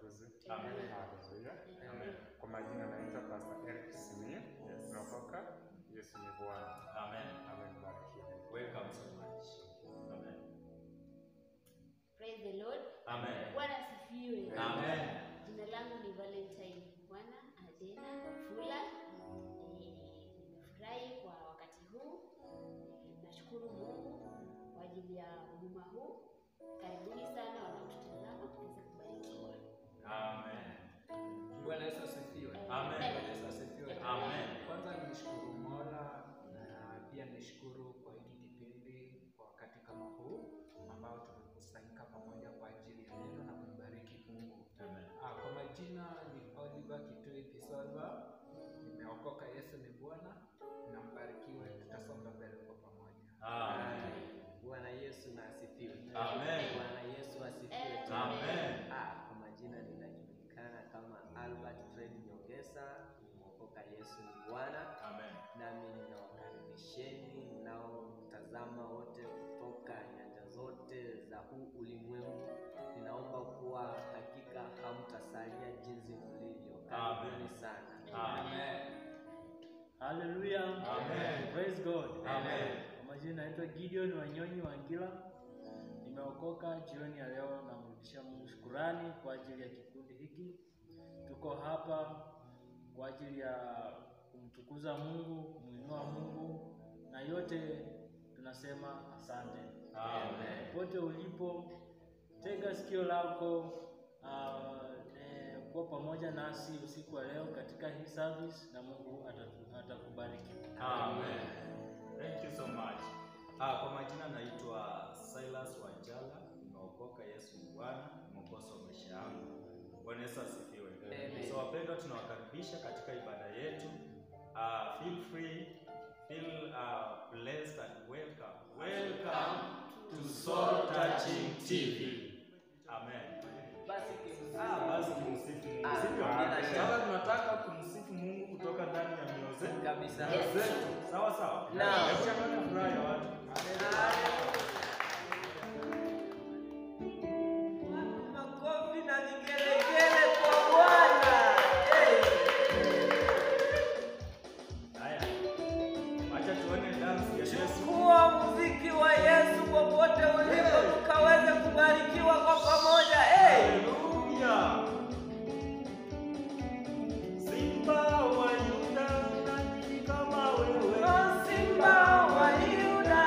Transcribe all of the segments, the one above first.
atukuzwe. Amen. Haleluya. Amen. Kwa majina naitwa Pastor Eric Simia. Yes. Naokoka. Yesu ni Bwana. Amen. Amen. Barikiwe. Welcome so much. Amen. Praise the Lord. Amen. Bwana asifiwe. Amen. Jina langu ni Valentine Bwana Adena Wafula. Eh, Nimefurahi kwa wakati huu. Eh, Nashukuru Mungu kwa ajili ya huduma huu. Karibuni sana wanaotutazama tuweze kubarikiwa. Amen. Bwana Yesu asifiwe. Amen. Bwana Yesu asifiwe. Amen. Kwanza nishukuru Mola na pia nishukuru kwa hiki kipindi kwa wakati kama huu ambao tumekusanyika pamoja kwa ajili ya neno na kumbariki Mungu. Amen. Ah, kwa majina ni Oliver Kitui Pisolva. Nimeokoka, Yesu ni Bwana. Na mbarikiwe, tutasonga mbele kwa pamoja. Amen. Bwana Yesu na asifiwe. Amen. Bwana Yesu asifiwe. Amen. Ah, kwa majina ninajulikana kama Albert Fred Nyongesa, nimeokoka Yesu ni Bwana. Amen. Nami ninawakaribisheni mnaotazama wote kutoka nyanja zote za huu ulimwengu. Ninaomba kuwa hakika hamtasalia jinsi mlivyo. Karibuni Amen. sana. Amen. Haleluya. Amen. Praise God. Amen. Kwa majina naitwa Gideon Wanyonyi Wangila. Nimeokoka jioni ya leo, namrudishia Mungu shukurani kwa ajili ya kikundi hiki. Tuko hapa kwa ajili ya kumtukuza Mungu, kumuinua Mungu na yote tunasema asante. Amen. Popote ulipo, tega sikio lako uh, eh, kuwa pamoja nasi usiku wa leo katika hii service na Mungu atatu- atakubariki. Amen. Thank you so much. Ah, kwa majina naitwa Silas Wanjala, nimeokoka Yesu ni Bwana, mwokozi wa maisha yangu. Bwana Yesu asifiwe. Amen. So wapendwa, tunawakaribisha katika ibada yetu. Ah, feel free, feel uh, blessed and welcome. Welcome to Soul Touching TV. Amen. Basi Ah, basi tumsifu Mungu. Ah, Sivyo? bila shaka. Sasa tunataka kumsifu Mungu kutoka ndani ya mioyo zetu. kabisa. zetu. Sawa sawa. Naam. Hebu changamka furaha ya watu. Makofi na vigelegele kwa Bwana. Hey. Haya. Acha tuone dance ya Yesu. Chukua muziki wa Yesu popote ulipo, tukaweze kubarikiwa kwa pamoja. Hey. Haleluya. Simba wa Yuda nani kama wewe? O Simba wa Yuda,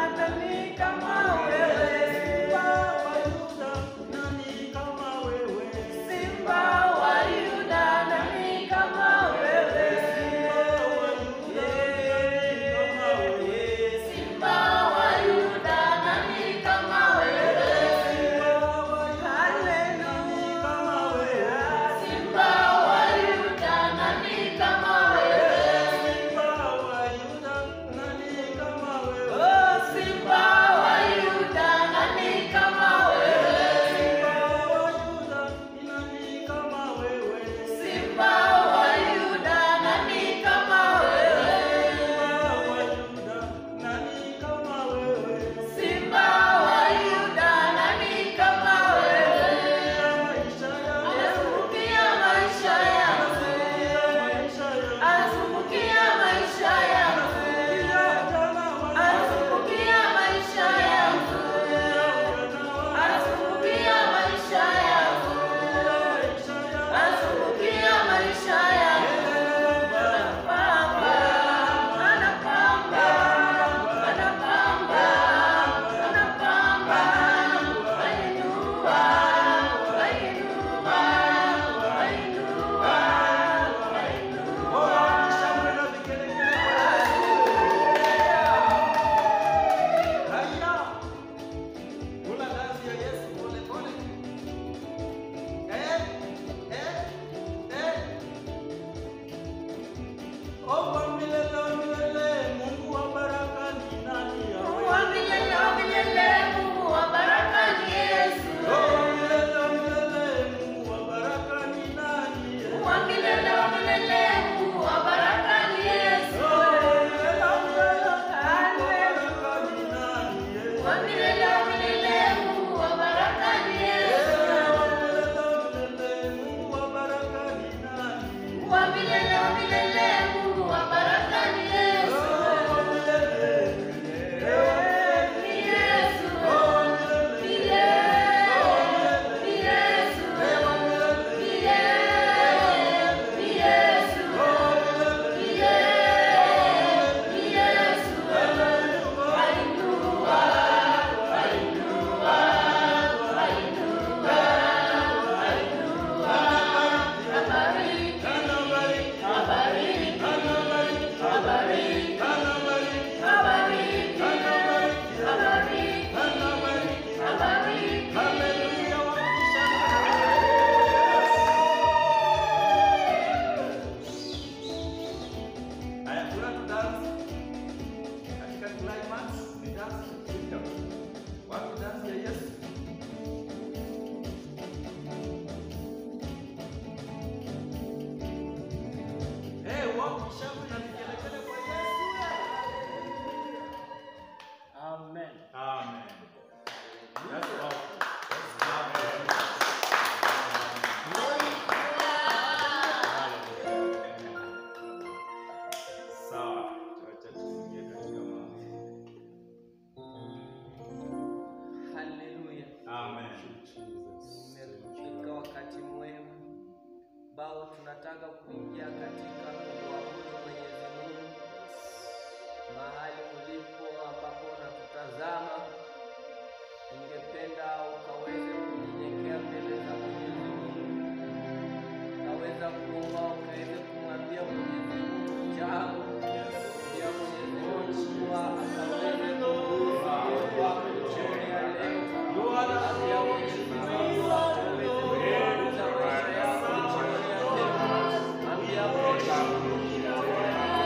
ambao tunataka kuingia katika kumwabudu Mwenyezi Mungu mahali ulipo ambapo unatutazama, ningependa ukaweze kunyenyekea mbele za Mwenyezi Mungu, ukaweza kuomba, ukaweze kumwambia Mwenyezi Mungu jambo, pia Mwenyezi Mungu kuwa akaweze kugusa moyo wako jioni ya leo, ambia Mwenyezi Mungu akaweze kugusa maisha yako jioni ya leo, ambia Mwenyezi Mungu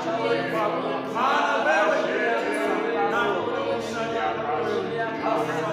Maana wewe na